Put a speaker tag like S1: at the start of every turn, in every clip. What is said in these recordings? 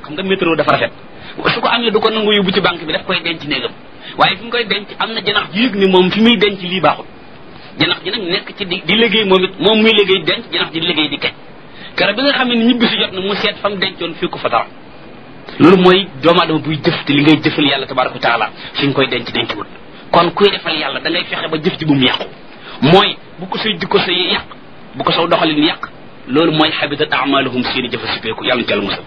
S1: xam nga métro dafa rafet su ko amee du ko nangu yóbbu ci banque bi daf koy denc néegam waaye fi mu koy denc am na janax ji yëg ni moom fi muy denc lii baaxul janax ji nag nekk ci di di liggéey moom it moom muy liggéey denc janax ji di liggéey di kej kere bi nga xam ne ñibbi si jot na mu seet fa mu dencoon fii ko fa dara loolu mooy doomu adama buy jëf te li ngay jëfal yàlla tabaraka wa taala fi nga koy denc denc wut kon kuy defal yàlla da ngay fexe ba jëf ji bu mu yàqu mooy bu ko say jikko say yàq bu ko saw doxalin yàq loolu mooy habitat amaluhum seeni jëfa sipeeku yàlla ñu ci yàlla musal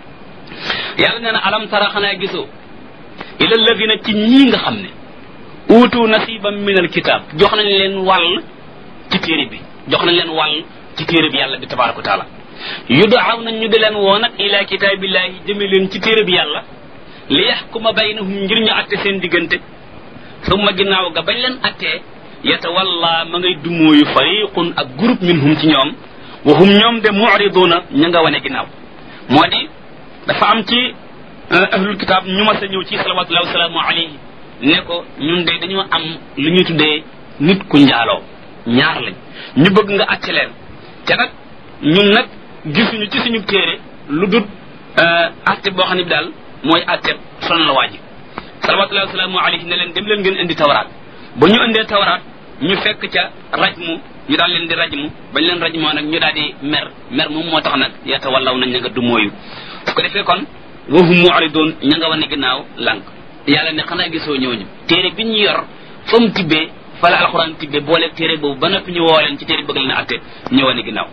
S1: yàlla nee na alam tara xanaa gisoo ila alladina ci ñii nga xam ne uutu nasiban min alkitab jox nañ leen wàll ci téere bi jox nañ leen wàll ci téere bi yàlla bi tabaraka wa taala yudaaw nañ ñu di leen woo nag ila kitaabillahi jëme leen ci téere bi yàlla li yaxkuma baynahum ngir ñu atte seen diggante summa ginnaaw ga bañ leen attee yatawalla ma ngay dumóoyu fariqun ak groupe minhum ci ñoom wa hum ñoom de muriduna ña nga wane ginnaaw moo di dafa am ci ahlul kitab ñu mas a ñëw ci salawatullahi wasalaamu alayhi ne ko ñun de dañoo am lu ñuy tuddee nit ku njaaloo ñaar lañ ñu bëgg nga atte leen te nag ñun nag gisuñu ci suñu téere lu dut atte boo xam ne bi daal mooy atte son la waaji salawatullahi wasalaamu alayhi ne leen dem leen ngeen indi tawraat ba ñu indee tawraat ñu fekk ca rajmu ñu daal leen di rajmu bañ leen rajmoo nag ñu daal di mer mer moom moo tax nag yata wallaw nañ ña nga dumóoyu su ko defee kon wahum mu'ridun ña nga wane ginnaaw lànk yàlla ne xanaa gisoo ñooñu téere bi ñu yor fa mu tibbee fa la alxuraan tibbee boole téere boobu ba noppi ñu woo leen ci téere bëgg leen a atte ñu wane ginnaaw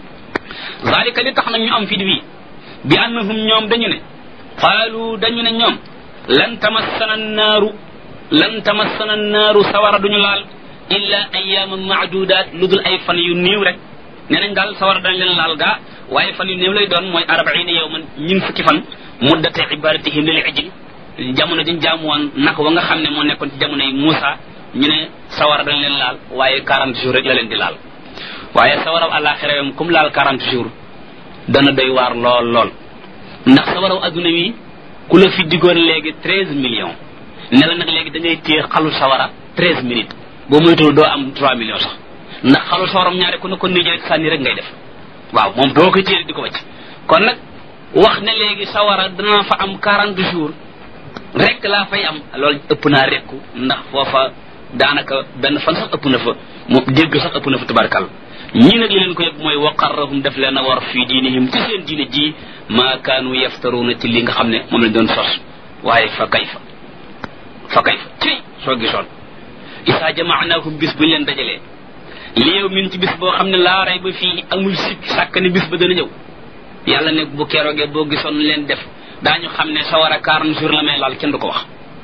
S1: zalika li tax nag ñu am fit wi bi annahum ñoom dañu ne qaalu dañu ne ñoom lan tamassana naaru lan tamassana naaru sawara duñu laal illa ayyaman maadudaat lu dul ay fan yu néew rek nee nañ daal sawara dañ leen laal gaa waaye fan yu néew lay doon mooy arbaina yawman ñin fukki fan muddate ibadatihim lil ijil jamono dañ jaamu woon naka wa nga xam ne moo nekkoon ci jamono yi Muusa ñu ne sawara dañ leen laal waaye 40 jours rek la leen di laal waaye sawaraw àllaaxira yam comme laal 40 jours dana doy waar lool lool ndax sawaraw adduna wi ku la fi diggoon léegi 13 millions ne la nag léegi da ngay téye xalu sawara 13 minutes boo moytuwul doo am 3 millions sax ndax xalu sawaram ñaare ku ne ko nii rek sànni rek ngay def waaw moom doo koy téye di ko wacc kon nag wax ne léegi sawara dana fa am 40 jours rek laa fay am loolu ëpp naa rekku ndax foofa daanaka benn fan sax ëpp na fa moom dégg sax ëpp na fa tabarkal ñii nag li leen ko yëg mooy waqarrahum def leen a war fii diinihim ci seen diine ji maa kaanu yaftaruuna ci li nga xam ne moom lañ doon sos waaye fa kayfa fa kayfa ci soo gisoon isaa jamaanaahum bis buñ leen dajalee li yow min ci bis boo xam ne laa ray ba fii amul sikk sàkk ne bis ba dana ñëw yàlla ne bu keroogee boo gisoon leen def daañu xam ne sa war a quarante jours la may laal kenn du ko wax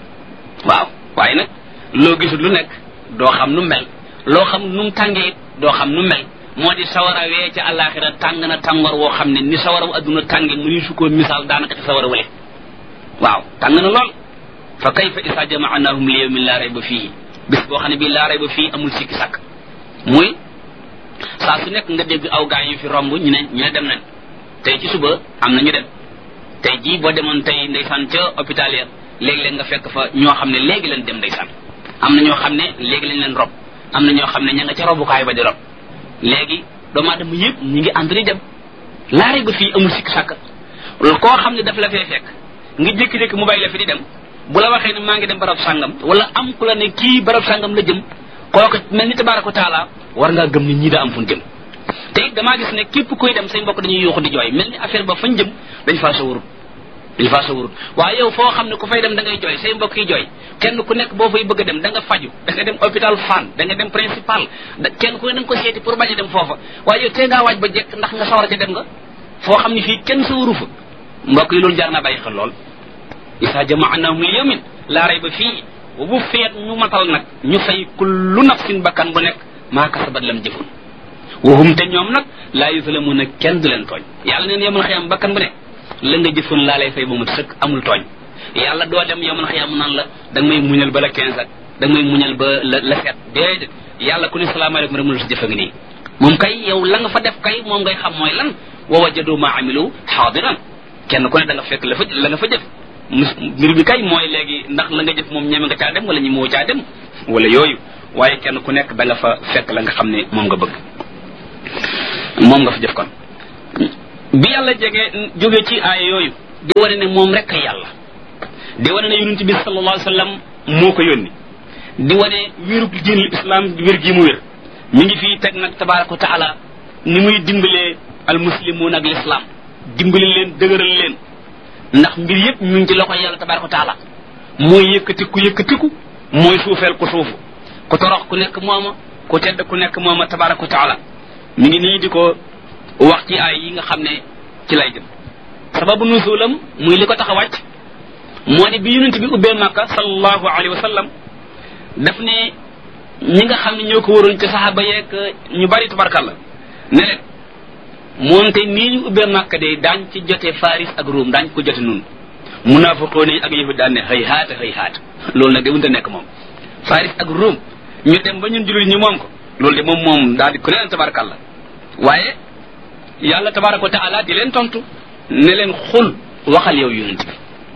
S1: waaw waaye nag loo gisul lu nekk doo xam nu mel loo xam nu mu tàngee it doo xam nu mel moo di sawara wee ca àllaaxira tàng na tàngoor woo xam ne ni sawara wu adduna tànge mu ñu su koo misaal daanaka ci sawara wale waaw tàng na lool fa kayfa isa jamaanahum li yawmin laa rayba fii bis boo xam ne bii laa rayba fii amul sikki sàkk muy saa su nekk nga dégg aw gaa yu fi romb ñu ne ñu ne dem nañ tey ci suba am na ñu dem tey jii boo demoon tey ndeysaan ca hôpital ya léegi-léeg nga fekk fa ñoo xam ne léegi leen dem ndeysaan am na ñoo xam ne léegi lañ leen rob am na ñoo xam ne ña nga ca robukaay ba di rob léegi doomu aadama yëpp ñi ngi ànd di dem laare ba fii amul sikk sàkk koo xam ne daf la fee fekk nga jékki-jékki mu bàyyi la fi di dem bu la waxee ne maa ngi dem barab sàngam wala am ku la ne kii barab sàngam la jëm kooku mel ni tabaraka taala war ngaa gëm ni ñii daa am fu ñu jëm te it damaa gis ne képp kuy dem say mbokk dañuy yuuxu di jooy mel ni affaire ba fañ jëm dañ faa sawarut dañ faa sawarut waaye yow foo xam ne ku fay dem da ngay jooy say mbokk yi jooy kenn ku nekk boo fay bëgg a dem da nga faju da nga dem hôpital Fann da nga dem principal da kenn ku ne da nga ko seeti pour bañ a dem foofa waaye yow tee ngaa waaj ba jekk ndax nga sawar a ca dem nga foo xam ne fii kenn sawaru fa mbokk yi loolu jar naa bàyyi xel lool isa jamaanahum li yawmin laa rayba fii wa bu feet ñu matal nag ñu fay kullu nafsin bakkan bu nekk maa kasabat lam jëfoon waxum te ñoom nag laa yuslamuuna kenn du leen tooñ yàlla neen yomal xiyam bakkan bu ne la nga jëfoon laa lay fay ba mu sëkk amul tooñ yàlla doo dem yomal xiyam mu naan la da nga may muñal ba la quinze ak da nga may muñal ba la la sept déedéet yàlla ku ne salaamaaleykum rek mënul si jëfa ngi nii moom kay yow la nga fa def kay moom ngay xam mooy lan wa wajadu ma amilu xaadiran kenn ku ne da nga fekk la fa la nga fa jëf mbir bi kay mooy léegi ndax la nga jëf moom ñeme nga caa dem wala ñi moo caa dem wala yooyu waaye kenn ku nekk da nga fa fekk la nga xam ne moom nga bëgg moom nga fa jëf kon bi yàlla jege jóge ci aaya yooyu di wane ne moom rek yàlla di wane ne yonent bi sallallahu alayhi wa sallam moo ko yónni di wane wérug diinul islam wér gi mu wér mi ngi fii teg nag tabaraka wa taala ni muy dimbalee al muslimuun ak l'islam dimbali leen dëgëral leen ndax mbir yépp ñu ngi ci loxo yàlla tabaraka wa taala mooy yëkkatiku yëkkatiku mooy suufeel ku suufu ku torox ku nekk mooma ku tedd ku nekk mooma tabaraka wa taala mi ngi nii di ko wax ci ay yi nga xam ne ci lay jëm sababu nuzulam muy li ko tax a wàcc moo di bi yonent bi ubbee màkka sallallahu alayhi wa sallam daf ne ñi nga xam ne ñoo ko waroon ci saxaaba yeeg ñu bari tabarkalla ne leen moonte nii ñu ubbee màkka de daañ ci jote faris ak ruum daañ ko jote nun munaafiqoon yi ak yahud daan ne xëy haata xëy haata loolu nag de wunta nekk moom faris ak ruum ñu dem ba ñun jullit ñi moom ko loolu de moom moom daal di ku leen tabarakalla waaye yàlla tabaraka wa taala di leen tontu ne leen xul waxal yow yonent bi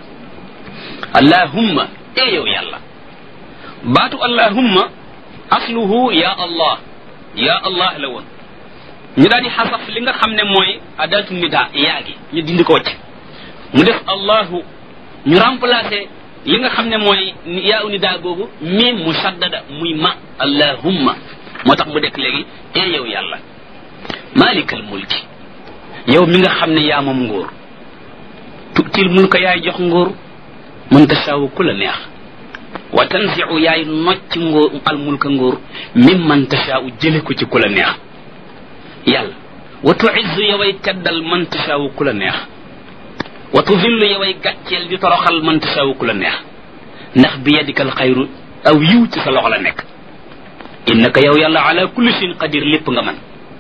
S1: allahumma e yow yàlla baatu allahumma asluhu ya allah ya allah la woon ñu daal di xasaf li nga xam ne mooy adatu nida yaa gi ñu dindi ko wacc mu def allahu ñu remplacé li nga xam ne mooy yaa u nida googu miim mu saddada muy ma allahumma moo tax mu dekk léegi e yow yàlla malikal mulki yow mi nga xam ne yaa moom nguur tutil mulka yaay jox nguur man tasaawu ku la neex wa tanziu yaay nocc nguur al mulka nguur mim man tasaawu jële ko ci ku la neex yàlla wa tuizzu yoway teddal man tasaawu ku la neex wa tuzillu yoway gàcceel di toroxal man tasaawu ku la neex ndax bi yadikal xayru aw yiw ci sa loxo la nekk innaka yow yàlla ala kulli shay'in qadir lépp nga man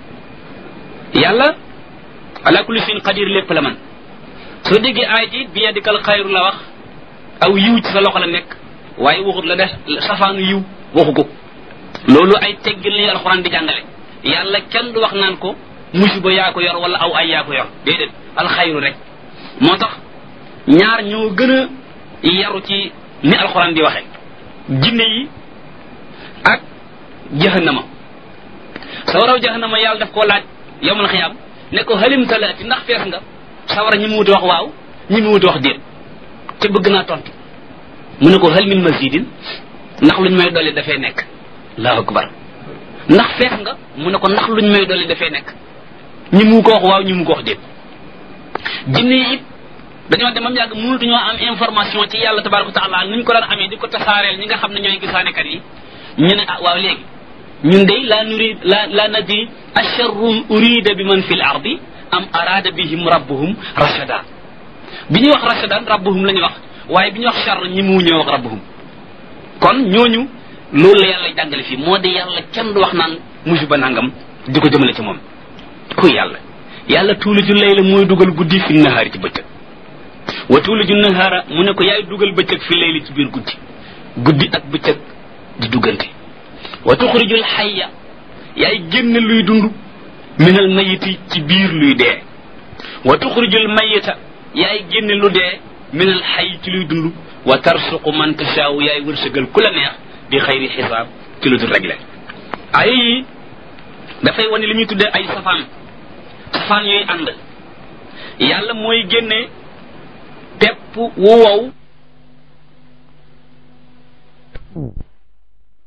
S1: yàlla ala kulli shay'in qadir lépp la man soo déggee aay ji bi yadikal xayru la wax aw yiw ci sa loxo la nekk waaye waxut la def safaanu yiw waxu ko loolu ay teggil li alxuraan di jàngale yàlla kenn du wax naan ko musiba yaa ko yor wala aw ay yaa ko yor déedéet alxayru rek moo tax ñaar ñoo gën a yaru ci ni alxuraan di waxe jinne yi ak jahannama sawaraw jahannama yàlla daf koo laaj yowmal xiyaam ne ko halim talaati ndax fees nga sawara ñi mu wuti wax waaw ñi mu wuti wax déet te bëgg naa tontu mu ne ko hal min mazidin ndax luñ may dolli dafay nekk allahu akbar ndax fees nga mu ne ko ndax luñ may dolli dafay nekk ñi mu ko wax waaw ñi mu ko wax déet jinne yi it dañoo demam yàgg mënatuñoo am information ci yàlla tabaraka taala nuñ ko daan amee di ko tasaareel ñi nga xam ne ñooy gisaanekat yi ñu ne ah waaw léegi ñun day la nurid la la nadri asharrun urida bi man fi l ardi am arada bihim rabbuhum rashada bi ñuy wax rashadan rabbuhum la ñuy wax waaye bi ñuy wax char ñi mu ñëw wax rabbuhum kon ñooñu loolu la yàlla jàngale fii moo di yàlla kenn du wax naan musiba nangam di ko jëmale ci moom kuy yàlla yàlla tuuliju layla mooy dugal guddi fi nahaari ci bëccëg wa tuuliju nahaara mu ne ko yaay dugal bëccëg fi layli ci biir guddi guddi ak bëccëg di duggante wa tuxrijul xayya yaay génn luy dund minal mayiti ci biir luy dee wa tuxrijul mayita yaay génne lu dee minal xay ci luy dund wa tarsuqu man tasaawu yaay wërsëgal ku la neex bi xayri xisaab ci lu dul réglé ay yi dafay wane li ñuy tuddee ay safaan safaan yooyu ànd yàlla mooy génne pepp wu wow